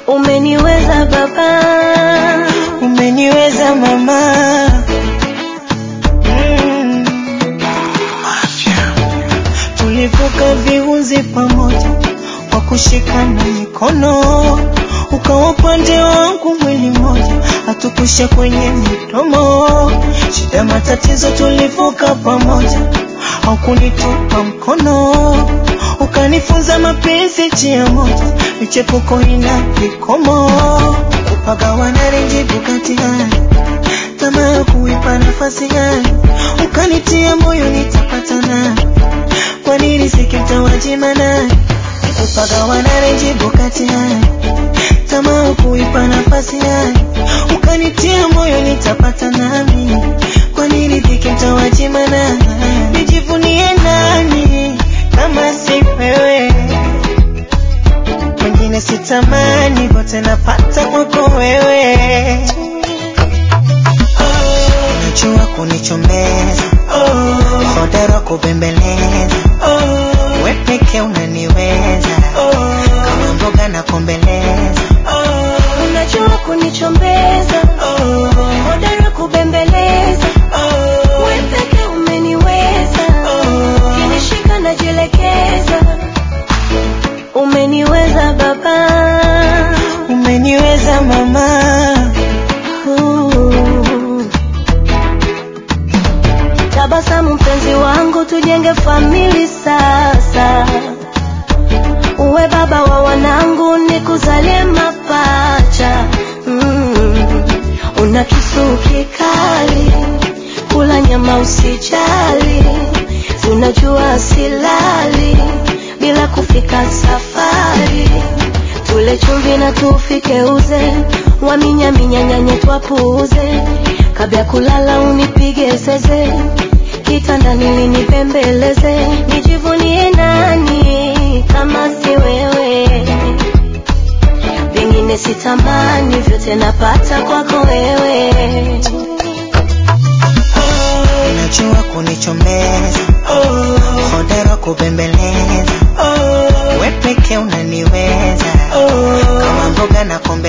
Umeniweza baba, umeniweza mama mm. Tulivuka viunzi pamoja kwa kushikana mikono, ukawa upande wangu mwili mmoja, hatukusha kwenye midomo. Shida matatizo tulivuka pamoja, haukunitupa mkono, ukanifunza mapenzi njia moja, michepuko ina vikomo, kupagawana renjibu kati gani, tamaa ya kuipa nafasi gani, ukanitia moyo nitapata nani kwa nini sikitawajima nani kupagawana renjibu kati gani, tamaa kuipa nafasi gani, ukanitia moyo nitapata nami, kwa nini sikitawajima nani, nijivunie nani kama si wewe, wengine sitamani, vote napata kwako wewe. Unajua kunichombeza, hodara kubembeleza, we peke unaniweza, kama mboga na kombeleza. unajua kunichombeza, hodari kubembeleza, wewe peke umeniweza, kinishika najielekeza. Umeniweza baba, Umeniweza mama, Uh. Tabasamu mpenzi wangu, tujenge famili sasa. Uwe baba wa wanangu, nikuzalie mapacha. Mm. Una kisu kikali, kula nyama usijali. Tunajua silali bila kufika safari. Tule chumvi na tufike uze, waminyaminya nyanye twapuuze. Kabla ya kulala unipige zeze, kitandani linipembeleze. Nijivunie nani kama si wewe? Vingine sitamani, vyote napata kwako wewe. unajua kunichombeza, hodara kubembeleza, we peke unaniweza, kama mboga na kombeleza.